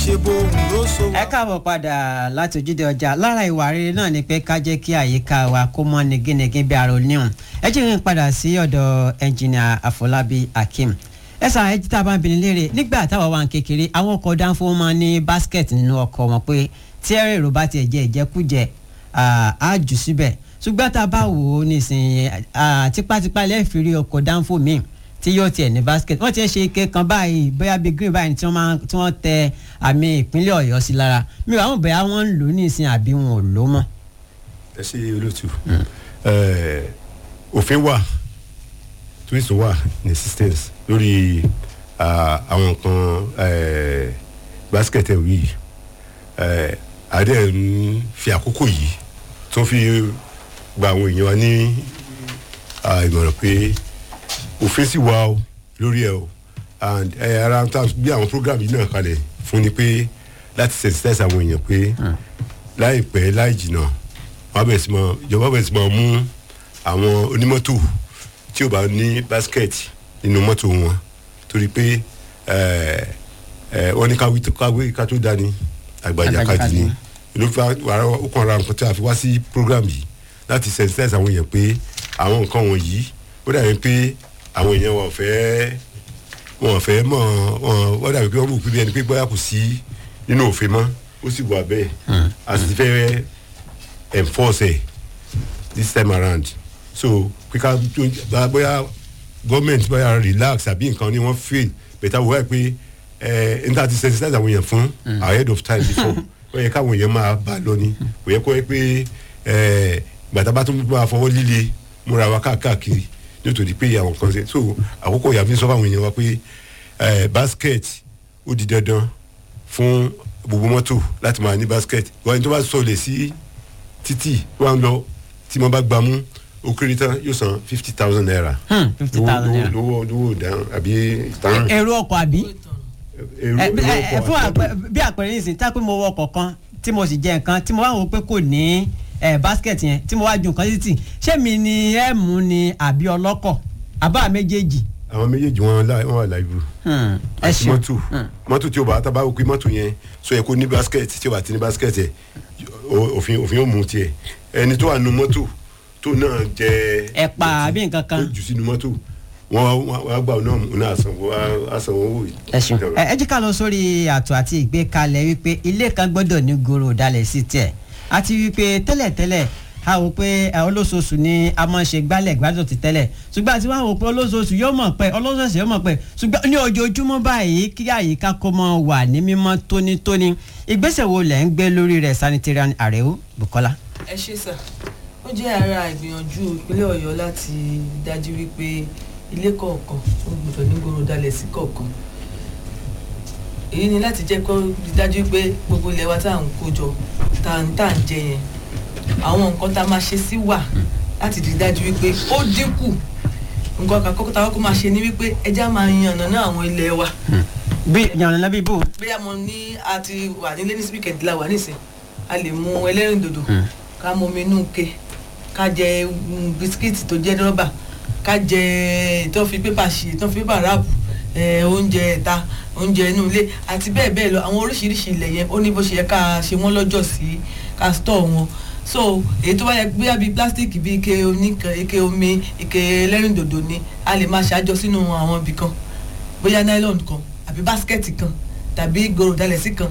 ṣe bóun ló so ẹ káàbọ̀ padà láti ojúde ọjà lára ìwà rere náà ni pé ká jẹ́ kí àyíká wa kó mọ́ nigínigín bí ara oníhùn ẹ jẹ́ kí n padà sí ọ̀dọ̀ ẹnjìnìà àfọlábí akeem ẹ sàn ẹ jí tá a bá ń bini léèrè nígbà táwa wà ń kékeré àwọn ọkọ̀ dánfó máa ní báskẹ̀tì nínú ọkọ̀ wọn pé tí ẹ̀rọ èrò bá tiẹ̀ jẹ́ ìjẹkújẹ á jù síbẹ̀ ṣùgbọ́n tá a bá wò ó nísìnyí tipátipá lẹ́ẹ̀fì rí ọkọ̀ dánfó míì tí yóò tiẹ̀ ní basket wọ́n ti ń ṣe ike kan báyìí bóyá bíi green báyìí tí wọ́n máa tí wọ́n tẹ àmì ìpínlẹ̀ ọ̀yọ́ sí lára mi ò àwọn bóyá wọ́n ń lò ó nísìn àbí wọn ò lò ó mọ́. ẹ ṣe olóòtú òfin wà twist wà ní existence lórí àwọn nǹkan basket ẹ̀ yìí adé ń fi àkókò yìí tó fi gba àwọn èèyàn wa ní ìmọ̀ràn pé òfin sì wà o lórí ẹ o and ẹ ara ta bí àwọn program yìí náà kalẹ̀ fún ni pé láti sensitize àwọn èèyàn pé láìpẹ́ láì jìnnà wọ́n bẹ̀rẹ̀ sí mọ ìjọba bẹ̀rẹ̀ sí mọ mú àwọn onímọ́tò tí ò bá ní basket nínú mọ́tò wọn torí pé wọ́n ní káwé ká tó dání àgbàjà kadì ni ló fi wàrà okùn ara nǹkan tí a fi wá sí program yìí láti sensitize àwọn èèyàn pé àwọn nǹkan wọ̀nyí ó dàbí pé àwọn èèyàn wọn fẹ́ wọn fẹ́ mọ̀ wọn wọ́n dàbí pé wọ́n mú pípẹ́ ẹni pé bóyá kò sí nínú òfin mọ́ ó sì wà bẹ́ẹ̀ a sì fẹ́ enforce ẹ̀ this time around so kíkà bóyá gọ́ọ̀mẹ̀ntì bóyá relax àbí nǹkan ni wọ́n feel bẹ̀tà wọ́n wá pé ẹ̀ níta ti sensitize àwọn èèyàn fún ahead of time before wọ́n yẹ káwọn èèyàn máa bá lọ ni kò yẹ kó yẹ pé gbàtà bá tún máa fọwọ́ líle múra wa káàkiri nítorí pé àwọn kan ṣe so àkókò ìyá fi sọ fáwọn èèyàn wa pé basket ó di dandan fún gbogbo mọ́tò láti máa ní basket wọ́n ní tó bá sọlẹ̀ sí títì wọ́n lọ tí wọ́n bá gbà mú ó kéré tán yóò san fifty thousand naira. fifty thousand naira lówó lówó dáhùn àbí ìtàn. èrò ọkọ̀ àbí èrò ẹ fún bí àpẹẹrẹ yìí sí tá pé mo wọ ọkọ̀ kan tí mo sì jẹ nǹkan tí mo wá wò pé kò ní ẹ basket yẹn tí mo wá ju nǹkan títì ṣé mi ni ẹ mú ni àbí ọlọ́kọ̀ àbá méjèèjì. àwọn méjèèjì wọn wọn wà láìbù ẹ àti ṣeun mọ́tò mọ́tò tí o bá tá a bá wò pé mọ́tò yẹn so yẹ kó ní basket tí o bá ti ní basket yẹ òfin òfin yóò mú tiẹ̀ ẹni tó wà nù mọ́tò tó náà jẹ ẹ̀pà àbí nǹkan kan. tó jù sínú mọ́tò wọn wá gbà náà mú náà sanwó àsanwó wò yìí. ẹ ṣeun ẹ ẹ jí ká lọ sórí àtò àti ìgbékalẹ̀ wípé ilé kan gbọ́dọ̀ ní goro ìdálẹ̀ sí tiẹ̀ àti wípé tẹ́lẹ̀tẹ́lẹ̀ a wò pé ẹ, olóṣooṣù ni a máa ń ṣe gbálẹ̀ gbádùn ti tẹ́lẹ̀ ṣùgbọ́n àti wọ́n wò pé olóṣooṣù yóò mọ̀ pé olóṣooṣù yóò mọ̀ pé ṣùgbọ́n ní ojoojúmọ́ báyìí kí àyíká kó mọ́ wà ní mímọ́ tónítóní ìgbésẹ̀ wo lẹ̀ ń gbé lórí rẹ̀ sanitarian àrẹ́wò Bukola. ẹ ṣe sà ó jẹ́ ara ìgbìyànjú ìpínlẹ̀ ọ̀yọ́ láti dájú wípé ilé kọ̀ọ̀kan ó gbọ́dọ̀ ní gbòòrò dalẹ̀ sí kọ̀ọ̀kan èyí ni láti jẹ́ kó rí dájú pé gbogbo ilẹ̀ wa tá à ń kó jọ tá à ń tà ń jẹ yẹn àwọn nǹkan tá a máa ṣe sí wà láti rí dájú wípé ó dínkù nǹkan kan kọ́kọ́ tá a kọ́kọ́ máa ṣe ni wípé ẹja máa yànnà náà àwọn ilẹ̀ wa bí yànnà bí bò. bóyá mo ní a ti wà nílé ní sípìkẹ̀dì la wà nísìn a lè mu ẹlẹ́rìndòdò ká mu omi inú ke ká jẹ mm, bisikíìtì tó jẹ́ rọ́bà ká jẹ tó fi pépà ṣe tó fi pépà ráàpù eh, oúnjẹ ẹ̀ta oúnjẹ inú ilé àti bẹ́ẹ̀ bẹ́ẹ̀ lọ àwọn oríṣiríṣi ilẹ̀ yẹn ó ní bó ṣe yẹ ká ṣe wọ́n lọ́jọ́ sí ká stọ̀ wọn so èyí tó bá yẹ bóyá bíi plastic bíi ike oníkan ike omi ike ẹlẹ́rìndòdò ni a lè máa ṣàjọ sínú àwọn ibì kan bóyá nylon kan àbí báskẹ̀tì kan tàbí gòrò dalẹ̀ sí kan